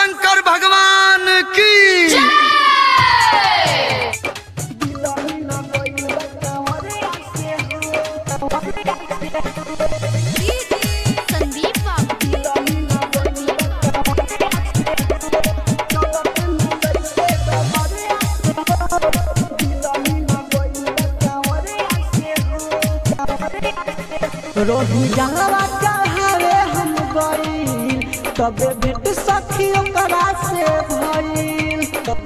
शंकर भगवान की संदीप बाबू रोही जंगवा चढ़ावे हम गईल तबे भेट सखी ओकरा से भईल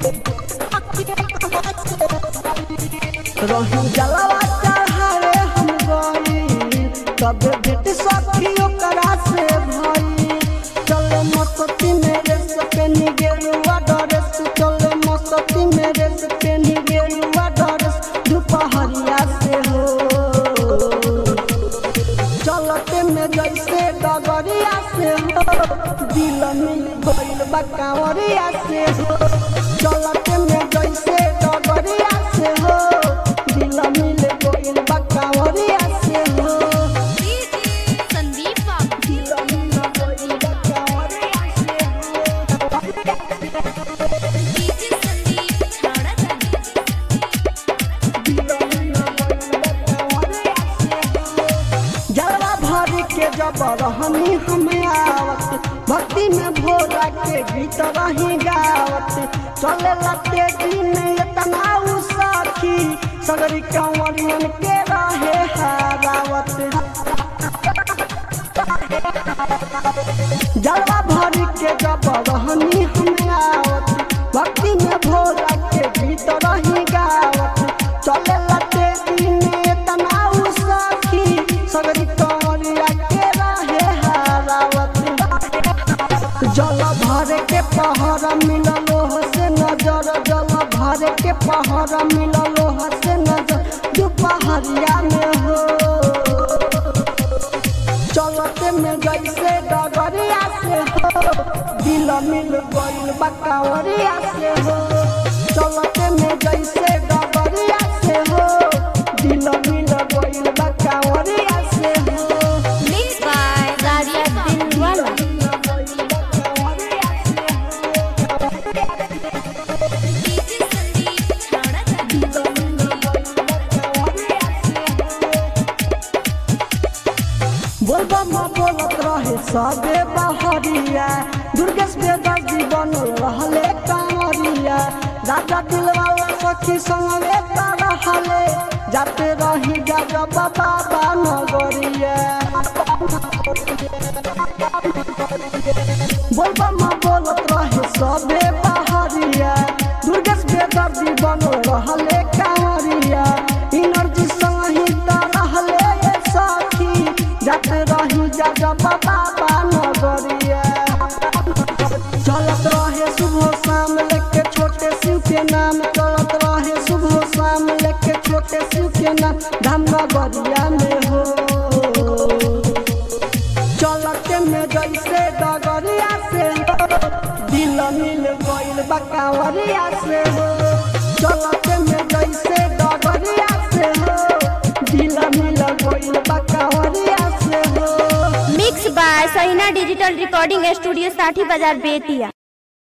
रोही जलवा चढ़ावे हम गईल तबे भेट सखी ओकरा से भईल चले मस्ती मेरे सपेनी गेरुआ डरेस चले मस्ती मेरे सपेनी गेरुआ डरेस दोपहरिया से हो चलते में जैसे डगरिया से हो दिल मिल गइल बा कांवरिया से हो चलते में जैसे डगरिया से हो दिल मिल गइल बा कांवरिया से हो संदीप बाबू दिल मिल गइल बा कांवरिया से हो डीजे संदीप छाड़ा जलवा भर के जब रहनी हमें आवत भक्ति में भोला के गीत रही गावत चले लते दिन इतना उ साखी सगरी कंवरियन के रहे हारावत जलवा भर के जब रहनी हमें आवत भक्ति में भोला के गीत रही गावत चले लते दिन इतना उ साखी सगरी कंवरिया के रहे हारावत जल भर के पहर मिललो से नजर जल भर के पहर मिललो से नजर दोपहरिया में हो चलते में जैसे डगरिया से हो दिल मिल गइल बकावरिया से हो चलते में जैसे डगरिया से हो दिल मिल गइल बकावरिया से हो mix by Raja Dilwala DJ Sandeep छाड़ा बोलबा माँ बोलत रहे सबे बहरिया दुर्गेश बेदर्दी बनल रहले कांवरिया राजा दिलवाला सखी संगे रहले जाते रही गाजा बाबा नगरिया बोलबा माँ बोलत रहे सबे बहरिया दुर्गेश बेदर्दी बनल रहले कांवरिया इनर्जी संगे रहले ये सखी जाते रही जाजा बाबा नगरिया चलत रहे सुबह शाम लेके छोटे शिव के नाम चलत रहे सुबह शाम लेके छोटे शिव के नाम धाम नगरिया में हो चलते में जैसे डगरिया से हो दिल मिल गइल बकावरिया से हो चलते में जैसे डगरिया से हो दिल मिल गइल बकावरिया से हो mix by Sahina digital recording studio Sathi Bazar Bettiah